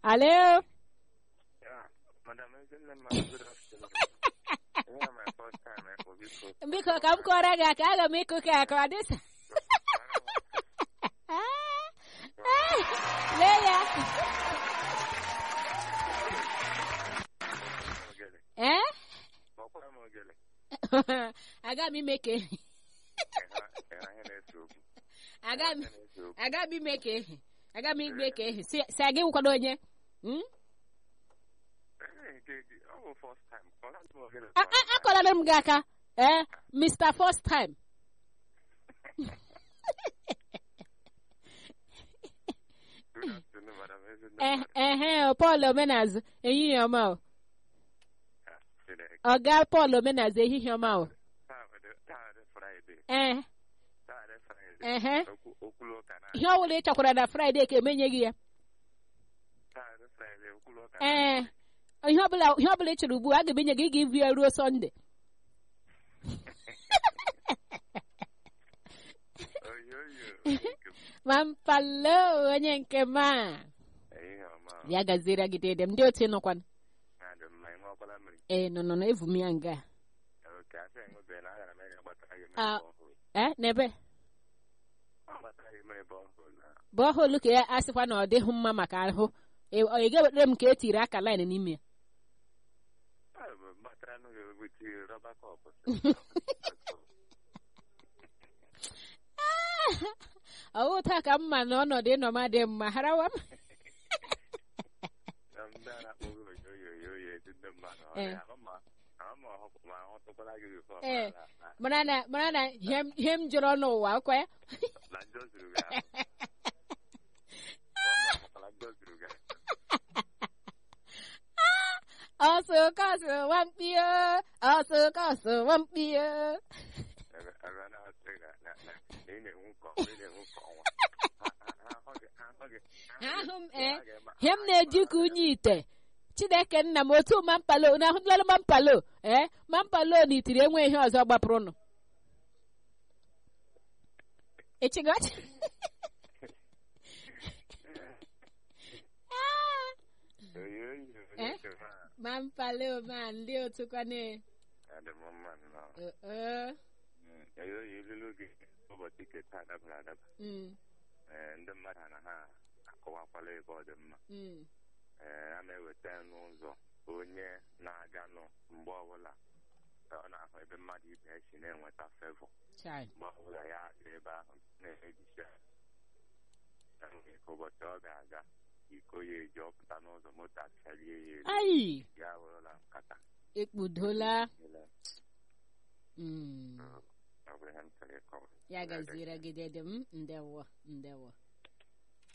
alo Yeah, Madam Ezinema, good afternoon. Yeah, my first time eh, for this program. biko ka m kọrọ gị aka aga m ịkụ ka aka ọ dịsa lee ya Ogele. ee Kpọkwara m ogele. aga m ime ka ehi Ịha- ịha ihe na-ese okwu. aga m Ihe na-ese okwu. aga m ime ka ehi aga m igbe ka ehi si si aga ịkwado onye Hmm? Ee, nke gị, ọ bụ first time. Kpọrọ m ogele A- first a- time. akọlara m gị aka ee mr first time Good afternoon, Madam Eh, Ezinema. ehe Paul omenazụ ehihie ọma o Ah, Chineke. ọga Paul omenazụ ehihie ọma o Taa dị- taa dị Friday. ee Taa dị Friday. ehe Okwu- okwulu ụka na- ihe ọ bụla ị chọkwara na fraịde ka emenye gị ya taa dị Friday, okwulu ụka na- ee ihe ọbụla ihe ọbụla ị chọrọ ugbu a a ga-emenye gị ị ga-evi ya ruo sọnde Oyo, oyo. Nke m. ma mpalo onye nke ma Ehihie ọma. ya gaziere gị dede m ndị otu nọkwana Na-adị mma, ị ṅụọkwala mmiri? ee nọ nọ na evu m ya nga Oke, asị ịṅụbeghị na agara m ịga gbatara gị mmiri Ah. borehole. ee n'ebe Ọ gbatara gị mmiri borehole na- bọholu ka ya asịkwa na ọ dịghị mma maka ahụ ị ọ ị ga-ewetara m ka e tiri aka laịn n'ime ya Ah, bụ gbatara nụ gị weti rọba kọp. ọwụ taa ka mma na ọnọdụ ịnọma dị mma harawa m Na ndị a na-akpọ gị oyo, oyo, oyo, oyo, ezi ndị mmadụ. Ọ Eh. dị ahụ ma- ahụ ma ọhụ- ma ahụtụkwala gị before, Eh. ma na- mara na mara na ihe m- ihe m jụrụ n'ụwa ọkwa ya na njọ zuru gị ahụ. Ọ ma-ahụkwala njọ zuru gị ahụ. ọsụ kọsụ wampio ọsụ kọsụ wampio Ebe- ebe a na-asị na- na- na- na ị na-enwu ka ọnwa, ị na-enwu ka ọnwa. Ha- ha- ha ahụ gị- ha ahụ gị- Ha ahụ m, ha eh, ga-eme- ihe m na-eji ka unyi ite chineke nna m otu mampalo na ahụtụlala mampalo ee mampalo na itiri enwe ihe ọzọ gbapụrụnụ echigochi Oyo, oyo, Eh? oyo, ma. mampalo ma ndị otu kwane Adị m mma nnọọ. ee Mm, oyo, oyo, ilulu gị ụbọchị nke taa dabara adaba. Ee, ndị mmadụ na ha akọwakwala ebe ọ dị mma ee a na-eweta n'ụzọ onye na-aganụ mgbe ọbụla ọ na-ahụ ebe mmadụ ibe ya si na-enweta fevọ chai mgbe ọbụla ya dị ebe ahụ na-ejisi ya enwere ka ụbọchị ọ ga-aga iko ya eji ọpụta n'ụzọ moto achalie ya elu ai ya wụrụla nkata ekpudola Ile, Mm. ọ bụ ihe m chọrọ ịkọwa ya gaziere gị dede m ndewo ndewo